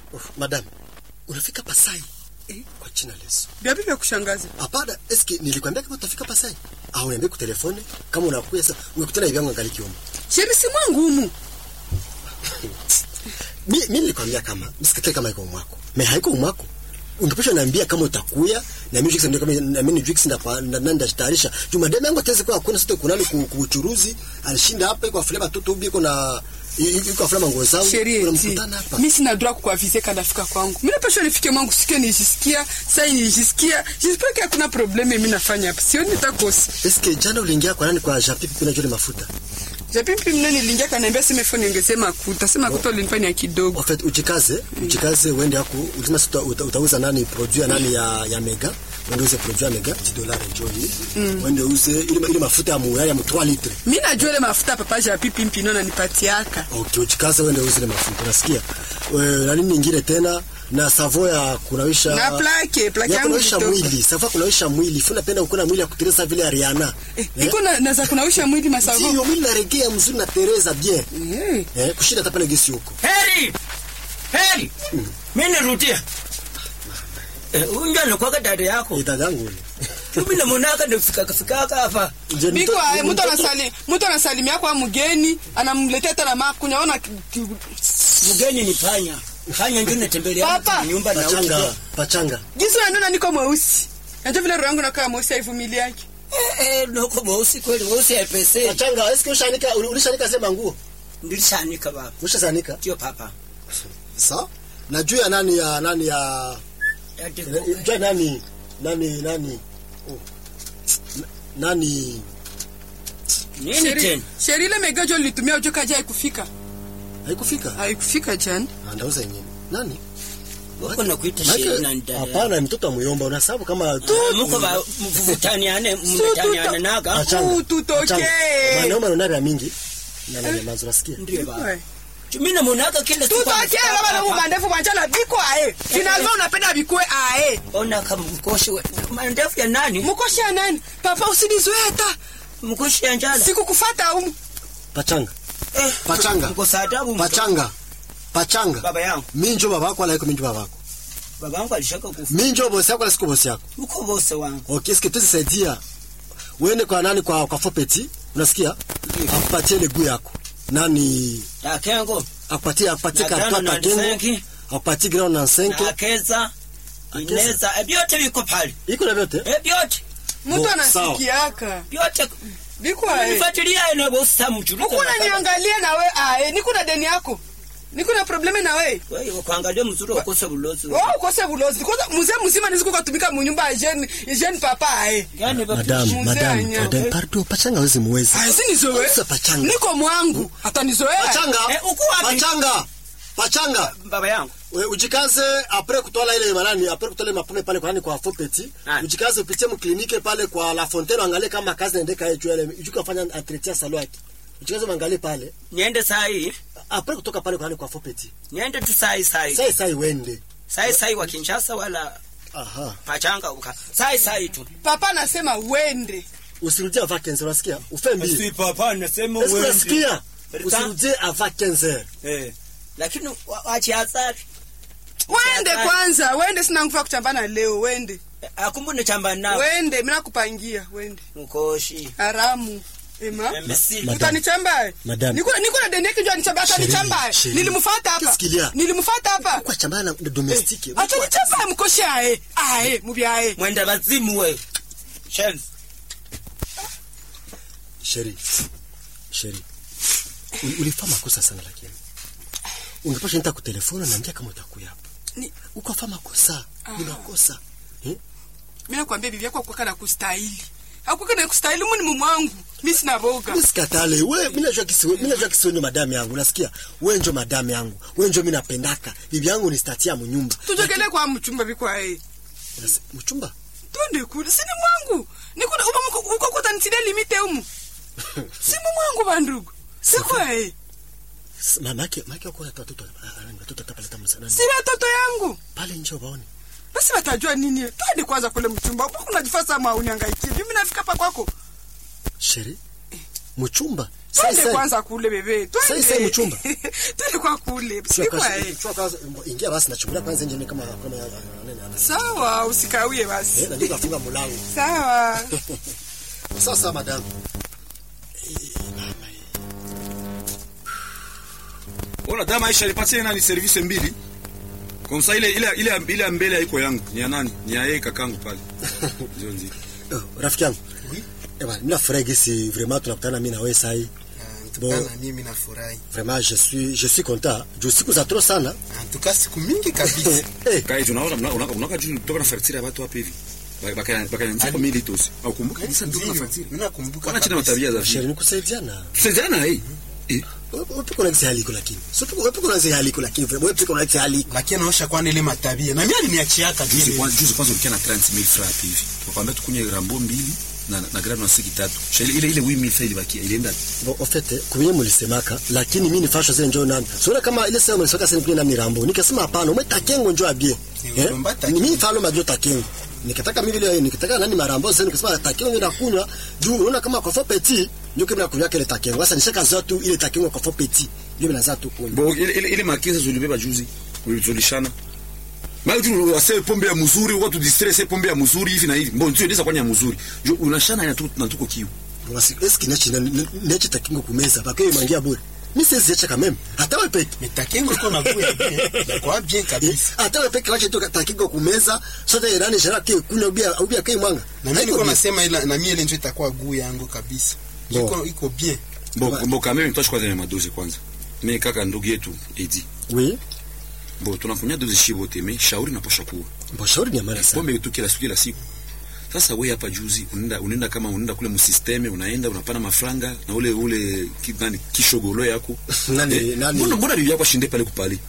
Oh, madam, unafika Pasai? Eh, kwa jina la Yesu. Vyapi vya kushangaza? Hapana, eske nilikwambia kama utafika Pasai? Au niambie kwa telefoni kama unakuya sasa umekutana hivi yangu angali kiomba. Sheri si mwangu humu. Mimi mimi nilikwambia kama msikate kama iko mwako. Me haiko mwako. Ungepesha niambia kama utakuya na mimi ndio kama na mimi Jux nda nanda jitayarisha. Juma deme yangu tezi kwa kuna sito kunani kuuchuruzi alishinda hapa iko afule batoto ubi iko na iko afule mango zao. Sheri Kuna eti. mkutana hapa. Mimi sina droit kukuavize kada fika kwangu. Mimi napaswa nifike mwangu sikie nijisikia, sasa nijisikia. J'espère que hakuna probleme mimi nafanya hapa. Sioni nitakosa. Eske jana uliingia kwa nani kwa Japi kuna jole mafuta? Japipi mnene niliingia kaniambia sema phone ongezee makuta. Sema makuta ulinifanya ya kidogo. En fait, ujikaze, ujikaze uende hapo, ulisema uta, uta, utauza nani produit ya nani ya ya Mega, uende uze produit ya Mega 10 dollars njoo hii. Uende uze ile ile mafuta ya muyaya ya 3 litre. Mimi najua ile mafuta papa Japipi mpino ananipatiaka. Okay, ujikaze uende uze ile mafuta. Unasikia? Eh, na nini nyingine tena? Na savo ya kunawisha Na plake, plake ya yangu kunawisha kidogo. mwili. Savo ya kunawisha mwili. Funa penda ukuna mwili ya kutereza vile ya Rihanna. Eh, iko na naza kunawisha mwili masavo. Sio mwili na regea mzuri na Teresa bien. Eh. Eh, kushinda hata pale gesi huko. heri heri mimi narudia Eh, unja nakwaka dada yako Ni dada yangu ule. mimi namonaka nafikafikaka hapa Je, Biko mtoto- ae, mtu mtoto- anasali mtu anasalimia kwa mgeni anamletea tena makunya ona ki- ki- mgeni ni panya panya ndio natembelea Papa. nyumba na Pachanga, ukiwa. pachanga. jinsi unaniona niko mweusi najua vile roho yangu nakaa mweusi haivumiliaki eh eh noko mweusi kweli mweusi haipese Pachanga, eske ushanika ulishanika sema nguo? ndilishanika baba Ushazanika? ndio papa Sawa. Na juu ya nani ya nani ya Ati- juu ya nani nani nani oh. N- nani nini tena sheri ile megajo nilitumia ujo kaja haikufika haikufika? haikufika jana Ah, Ndauza yenyewe. Nani? wako nakuita Maana- sheri na ndada Hapana, mtoto amuyomba unasababu kama Ah, muko ba mvutaniane mmetaniane naga Pachanga. Uh, tutokee. Pachanga. Mwanaume anaona mingi. Na nani manzo nasikia? ndio baba mimi namonaka kila siku tutokee anafika baba na hapa. mandefu kwanchala biko ae finalva unapenda bikwe ae ona kama mkoshi we- mandefu ya nani mkoshi ya nani papa usinizoe hata mkoshi ya njala sikukufata umu Pachanga. eh Pachanga. mko saadabu Pachanga. Pachanga. baba yangu Minjo babako ala iko minjo babako. baba yangu alishaka kufa Minjo bosi yako ala siku bosi yako. uko bose wangu Okay, eske tuzisaidia. Uende kwa nani kwa kwa Fopeti, unasikia? Akupatie ile guu yako. Nani takengo akupatie akupatie Na karata tano na pakengo. senki. Akupatie ground na na senke. akeza Akeza. ineza eh, vyote viko pale Iko na vyote? eh vyote Bo, mtu sawa. anasikiaka vyote biko ae nifuatilia ina bosi mchuru ukuna niangalia nawe ae nikuna deni yako nikuna probleme nawe wewe kuangalia mzuri ukose bulozi Wewe ukose bulozi kwanza mzee mzima niziku katumika munyumba ya jeune jeune papa ae yani baba Madam, Mzee madam, anya. madam, pardon, pachanga wezi muwezi. ae sinizoe Sasa pachanga. niko mwangu atanizoea Pachanga. Eh, uko wapi? Pachanga. Pachanga. baba yangu We, ujikaze apres kutola ile manani apres kutola ile mapome pale kwa nani kwa Fopeti. Ah. Ujikaze upitie mklinike pale kwa La Fontaine angalie kama kazi inaendeka hiyo juu ile ujuka fanya entretien salon yake. Ujikaze mwangalie pale. niende saa hii Apres kutoka pale kwa nani kwa Fopeti. niende tu saa hii saa hii Sai sai wende. saa hii saa hii wa Kinshasa wala Aha. pachanga uka saa hii saa hii tu papa anasema wende Usirudie avant 15 unasikia? Ufe mbili. si papa nasema Est-ce que wewe unasikia? Rita. Usirudie avant 15 eh lakini wa- wachi hasari wende kwanza wende sina nguvu ya kuchambana leo wende akumbune chamba nao wende mimi nakupangia wende mkoshi haramu ema Messi. Madam. utanichamba Madam. niko niko na deni yake ndio anichamba atanichamba Chérie, nilimfuata hapa qu'est-ce qu'il y a? nilimfuata hapa Kwa chambana na domestique. atanichamba mkoshi ae ae mubyae mwenda bazimu we shenzi Sheri. Sheri. Uli- Ulifanya makosa sana lakini. Ungepasha nita kutelefona na niambia kama utakuya hapa. Ni- Ukafanya makosa. Ni makosa. Eh? mimi nakwambia bibi yako akwaka na kustahili akwaka na kustahili mimi ni mume wangu mimi sina boga Mimi sikatale. Wewe mimi najua kisiwe, mimi najua kisiwe ndio madam yangu. Unasikia? Wewe ndio madam yangu. Wewe ndio mimi napendaka. Bibi yangu ni statia mnyumba. tujogele kwa mchumba bikwa ae Unasi- Mchumba? twende kule sini mwangu nikuda uba uko kuta nitile limite umu simu mwangu bandugu sikwa ae S- Mama yake, mama yake wako na watoto. ah, ah, Watoto tapale tamu sana. si watoto yangu Pale nje waone. basi watajua nini twende kwanza kule mchumba uko unajifasa ma uniangaikie mimi nafika hapa kwako Sheri. Mchumba? twende sai. kwanza kule bebe Sai, sai mchumba. twende kwa kule Sio sikwa kwanza- eh. chua kwanza, ingia basi nachungulia kwanza nje kama kama nani ana. sawa usikawie basi Eh, na ndio kafunga mlango. sawa Sasa madam. Ona dama Aisha alipatia nani service mbili. Kwa msa ile ile ile ile ya mbele haiko yangu. Ni ya nani? Ni ya yeye kakangu pale. Ndio ndio. Oh, rafiki yangu. Eh bwana, mimi nafurahi gisi vraiment tunakutana mimi na wewe sasa hii. Tukana mimi nafurahi. Vraiment je suis je suis content. Je siku za trop sana. Tuka siku mingi kabisa. Eh, Kai tunaona unaka unaka juu kutoka na facture ya watu hapa hivi. Baka baka nziko mili tosi. Au kumbuka kabisa ndio na facture. Mimi nakumbuka. Wana chini kabisa. matabia za sheri vile. nikusaidiana. Tusaidiana hii. Eh, Wewe kuna gisi haliko lakini. Sio wewe kuna gisi haliko lakini wewe pia kuna gisi haliko. Lakini anaosha kwani ile matabia. Na mimi aliniachiaka juzi vile. kwanza juzi kwanza ulikia na 30000 francs hivi. Wakwambia tukunye rambo mbili na na grano na siki tatu. Sheli ile ile 8000 francs ilibakia ilienda. Bon, en fait, kubenye mulisemaka lakini mimi nifasha zile njoo nani. Sio kama ile sema mlisaka sasa ni nani rambo. Nikasema hapana, ume takengo njoo abie. Ni ulomba takengo. Ni mimi falo majoo takengo. Nikataka mimi vile nikataka nani marambo sasa nikasema takengo ndio nakunywa. Juu unaona kama kwa fo petit ndio kama nakunywa kile takengo. Sasa nishaka zoa tu ile takengo kwa fo petit. Ndio mnaanza tu kunywa. Bo ile ile, ile makisa zulibeba juzi. Ulizolishana. Mali tu wase pombe ya mzuri, watu distress pombe ya mzuri hivi na hivi. Mbona ndio inaweza kwanya mzuri. Jo unashana na tu na tuko kiu. Wasi eski nechi nechi takengo kumeza. Baka yeye mangia bure. Mimi siwezi acha kama hata wewe peke. Mitakengo iko na kuya bien. Kwa bien kabisa. Hata wewe peke wache tu takengo kumeza. Sote irani shara ke kunywa ubia ubia kai mwanga. Na mimi niko nasema ila na mimi ile ndio itakuwa guu yangu kabisa. Bo. Iko iko bien. Bo Ba- bo kama mimi mtoshi kwanza ya madozi kwanza. Mimi kaka ndugu yetu Edi. Oui. Bo tunakunya dozi shibo teme, shauri na posha kuwa. Bon, shauri ni ya maana sana. pombe tu kila siku kila siku sasa wewe hapa juzi unaenda unaenda kama unaenda kule msisteme unaenda unapana mafranga na ule ule ki- nani kishogolo yako Nani- nani- mbona mbona bibi yako ashinde pale kupali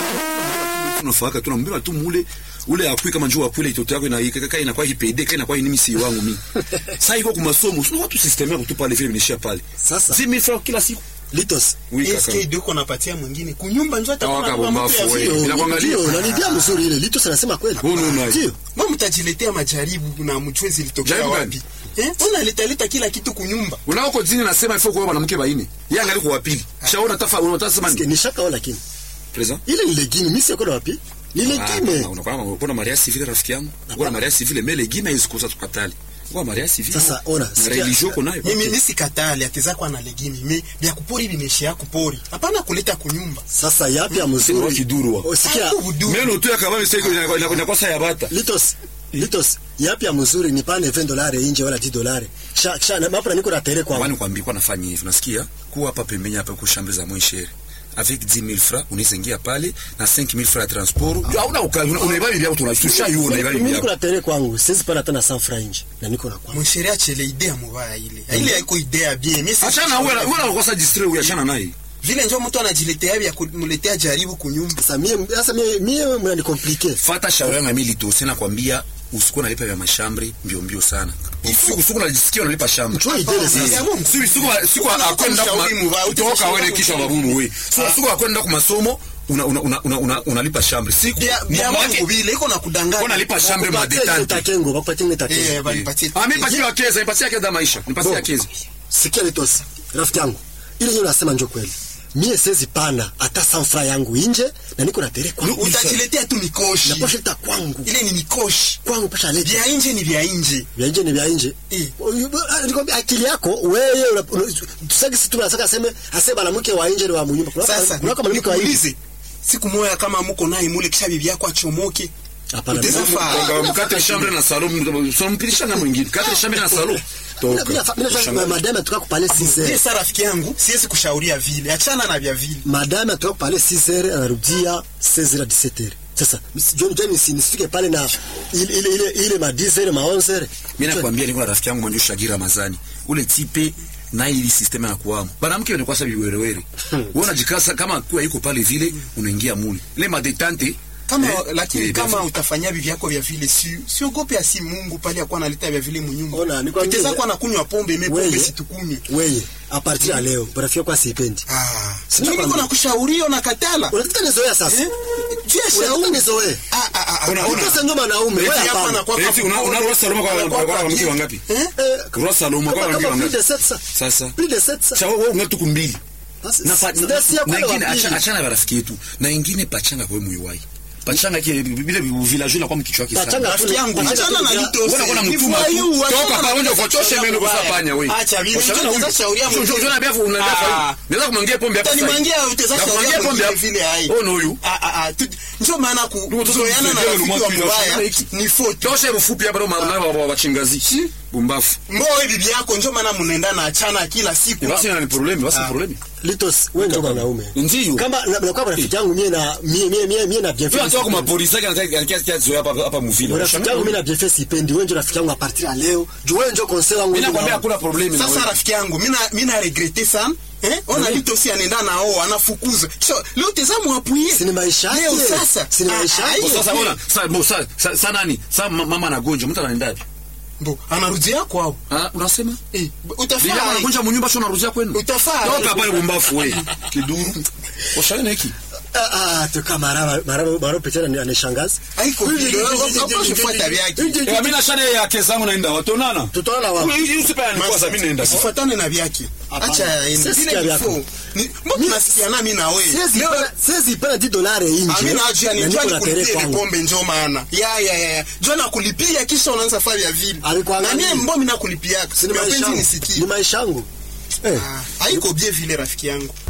tunafaka tunambira tu mule ule akui kama njoo akule itoto yako ina kaka inakuwa hipede kana kwa nini si wangu mimi sasa iko kwa masomo sio watu system yako tu pale vile vinishia pale Sasa. 10000 francs kila siku Litos. oui kaka SK doko napatia mwingine. Kunyumba njoo Tawaka atakuwa na mtu ya bombafu, vile. we. Bila kuangalia. Ndio, na ni dia mzuri ile. Litos anasema kweli. Wewe unaona hivi? Ndio. Mbona mtajiletea majaribu na mjue zilitokea Jaribu wapi? Eh? Unaleta leta kila kitu kunyumba. unaoko jini nasema ifo kwa mwanamke baine yeye angali kwa pili shaona tafa unataka sema Sikia, ni Ni shaka wala lakini. present Ile ni legime, mimi siko na wapi? Ni legime. unakuwa maria civile rafiki yangu unakuwa na maria civile mais legime isikosa tukatali unakuwa maria civile Sasa, ona, na sikia- religion uko nayo Mimi mimi sikatali ateza kwa na legimi. Mimi vya kupori vimeshia kupori. Hapana kuleta kunyumba. Sasa yapi ya Sema mzuri? kiduru wa. Usikia. Hapo budu. meno tu ya kabambe sasa iko inakuwa saa ya bata Litos. Litos. Yapi ya mzuri ni pane 20 dolari nje wala 10 dolari. Sha sha na mapo niko na tere kwa. kwani kwambia kwa nafanya hivi unasikia kuwa hapa pembeni hapa kwa shambe za mwishere avec 10000 francs unaweza ingia pale na 5000 francs ya transport hauna ukali unaiba bibi yako tunashusha hiyo unaiba bibi Mimi niko yako na tere kwangu. Siwezi pana tena 100 francs nje. Na niko na kwangu. Msheria chele idea mubaya ile. Ile haiko idea bien. Mimi si- achana wewe wewe unakosa distrait wewe achana naye vile ndio mtu anajiletea vya kumletea jaribu kunyumba. Sasa mie sasa mie mie mnani compliqué. fata shauri yangu mimi lito na kwambia usikuwa nalipa vya mashambre mbio mbio sana usiku usiku unajisikia unalipa shambre Njoo idele sasa. Ya Mungu. siku siku siku akwenda Ushauri mubaya, kutoka utashauri wewe kisha mubaya. babumu wewe so siku akwenda kwa masomo una una una una- una unalipa shambre siku Bia bia mwake Mungu vile iko na kudanganya. unalipa shambre Bakupatie ile madetante takengo, bakupatie ile Eh, takengo. balipatie. ah mimi patia keza nipatia keza maisha nipatia Bo. keza Sikia Litos. Rafiki yangu. Ile yeye unasema njoo kweli. Mie siwezi pana hata 100 francs yangu nje na niko na tere kwangu. Utajiletea tu mikoshi. Na posha ita kwangu. Ile ni mikoshi. Kwangu pasha leta. Vya nje ni vya nje. vya nje ni vya nje. Eh. Nikwambia akili yako wewe una- una- tusaki si tunataka aseme aseme mwanamke wa nje ni wa munyumba. Kuna Sasa kuna kama mwanamke wa nje. nikuulize. Siku moja kama mko naye mule kisha bibi yako achomoke. Hapana. Uteza mimi- faa. Kwa mkate shambre na salon so mpilisha na mwingine kate shambre na salon mimi- toka mimi- mimi nafanya madame atuka kupale 6 Ndiye heures. sasa rafiki yangu, siwezi kushauria vile. Achana na vya vile. Madame atuka kupale 6 heures anarudia 16 heures 17 heures. Sasa msi- John John si nisifike pale na ile ile ile ile ma 10 heures ma 11 heures. mimi nakwambia niko na rafiki yangu mwanjo Shagira Ramazani ule tipe na ili system ya kuamu banamke ni kwa sababu werewere wewe unajikasa kama kwa iko pale vile unaingia mule ile madetante Kama eh, lakini eh, kama basi. utafanya bibi yako vya vile si siogope asi Mungu pale akuwa analeta vya vile munyumba. Ona, nikwambie- Utaweza kuwa nakunywa pombe, mimi pombe Wewe. situkunywi. Wewe a partir ya leo rafiki yako asipendi. Ah, Sina mimi niko kwambia. nakushauria na katala. Unataka nizoea sasa. Eh? Vya Unataka shauri. nizoee. Ah, Ona- ona. Sasa ndio mwanaume wewe Eti hapa hapana. anakuwa- Eti una- una Rosa Saloma kwa- Anakuwa kwa- kwa kwa mke akili. wangapi? Eh? Eh, Rosa Saloma kwa kama mke kama plus wangapi? de 700. Sasa. Plus de 700. Cha wewe unga tuku mbili. Basi, Na pa- ndio si ya na kwenda ingine wa pili. acha- achana na rafiki yetu. Na ingine pachanga kwa mwiwai. Pachanga kile vile village na kwa mkichwa kisa. Pachanga Rafiki yangu, Pachanga achana na tu- Litos. Wewe unakuwa na Ni mtuma tu. furahi, achana Toka na pa uende Litos. ukochoshe meno kusafanya wewe. Acha vile. Ushana Unajua huyu. sasa shauri yangu. Unajua- unajua nabia unabia kwa Ah. hiyo. Naweza kumwangia pombe hapa sasa. Utanimangia, utaweza Na shauri kumwangia yangu pombe vile hapa. vile, hai. Oh no huyu. Ah, ah, ah, tu- ndio maana ku- Ndio, sasa kuzoeana na msaidia rafiki wa ulimwengu mbaya hiki. ni faute. Tosha mfupi hapa ndo maana wa wachingazi. Bumbafu. Mboe bibi yako ndio maana mnaenda na achana kila siku. Basi na ni problem, basi Ah. problem. Litos, wewe ndio mwanaume. Ndio. Kama na na kwa rafiki yangu mie na mie mie mie mie na bien Wewe fait. unatoka kwa mapolisi yake anataka anataka zoea hapa hapa mvile. Rafiki yangu mimi na bien fait sipendi. Wewe ndio rafiki yangu a partir ya leo. Juu wewe ndio conseil wangu. Mimi nakwambia hakuna problem na Sasa wewe. rafiki yangu mimi na mimi na regrete sana. Eh? Ona Lito si anaenda na oo anafukuza. So leo tazama apuie. Si ni maisha yake. Leo sasa. Si ni maisha Ah, ah, yake. Kwa Sasa hiyo ona, sasa bo sasa sa, sa nani? Sasa ma- mama anagonja, mtu anaenda wapi? Mbo, anarudia kwao. Ah, unasema? Eh, Bila utafaa. anagonja munyumba sio unarudia kwenu. Utafaa. Toka pale bumbafu wewe. Kiduru. Ushaona hiki? Ah ah, toka maraba maraba maraba picha ni anishangaza. Haiko vile. Hapo fuata vyake. Eh, mimi na shade ya kesa yangu naenda watonana. Tutaona wapi? Huyu usipaya ni kwanza mimi naenda. Usifuatane na vyake. Hapana. Acha aende. Sisi Vile sikia vyako. before. Ni mbona tunasikiana mimi na wewe? Siwezi Leo pena siwezi pena 10 dolari nje. Amina ajua ni na njoo niko na tere nikulipie ile kwangu. pombe njoo maana. Ya ya ya. ya. Njoo nakulipia kisha unaanza safari ya vile. Alikuangalia. Na mimi mbona mimi nakulipia? Si ni maisha Mapenzi yangu. nisikie. Ni maisha yangu. Eh. Ah, Haiko bie vile rafiki yangu.